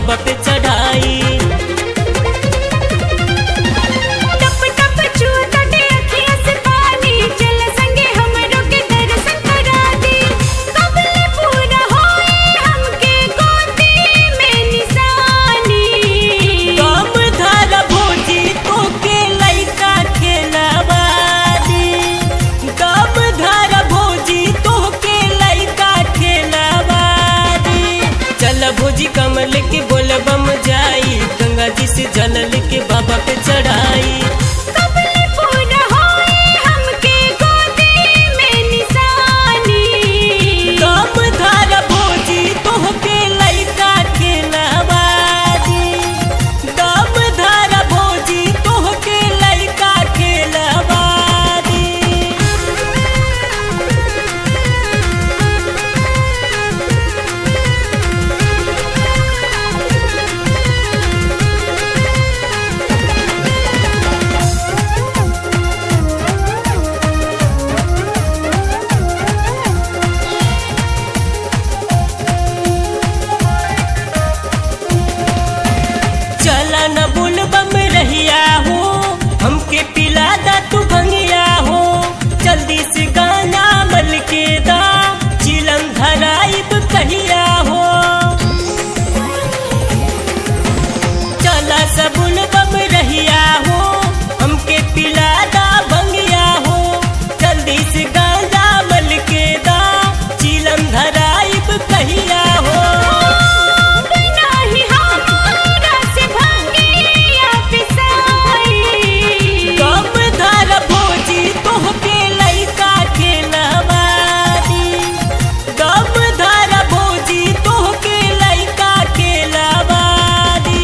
बाबा पे चढ़ाई टप टप छूटटे अखियाँ से पानी चल संगे हमरो के दर्शन करा दी कबले पूरा होए हमके गोदी में निशानी काम धर भोजी तो के लइका खेलवा दी काम धर भोजी तो के लइका खेलवा दी चल भोजी कमल के बोल बम जाई गंगा जी से जल लेके बाबा पे चढ़ाई कबले पूरा होए हमके गोदी में निशानी काम धर भोजी तो के लइका खेलवा दी काम धर भोजी तो के लइका खेलवा दी चला न बुल बम रहिया हो हमके पिला दा तू भंगिया हो जल्दी से गाना मल के दा चिलम धराइब कहिया हो चला सबुल बम रहिया हो हमके पिला दा भंगिया हो जल्दी से गाना मल के दा चिलम धराइब कहिया हो नाही हमरा से भंगिया पिसाई कम धर भोजी तोहके लइका खेलवा दी कम धर भोजी तोहके लइका खेलवा दी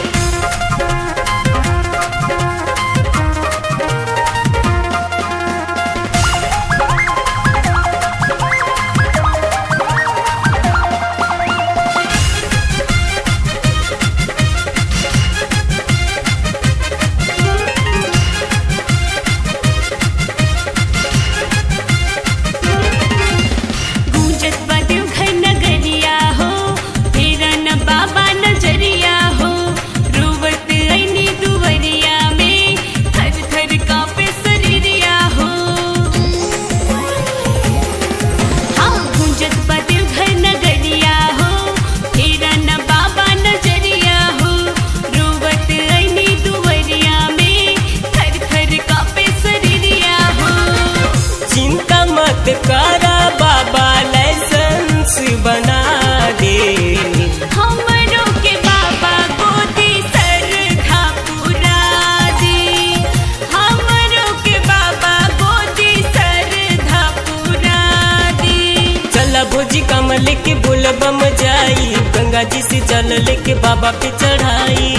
गूंजत बाटे घर नगरिया हो तेरा न बाबा नजरिया हो रोवत ऐनी दुवरिया में थर थर कांपे शरीरिया हो हाँ गूंजत बाटे घर नगरिया हो तेरा न बाबा नजरिया हो रोवत ऐनी दुवरिया में थर थर कांपे शरीरिया हो चिंता मत करा बाबा लाइसेंस बना दे हमरो के बाबा गोदी सरधा पुरा दी हमरो के बाबा गोदी सरधा पुरा दी चल भोजी कमल के बोल बम जाई गंगा जी से जल लेके बाबा पे चढ़ाई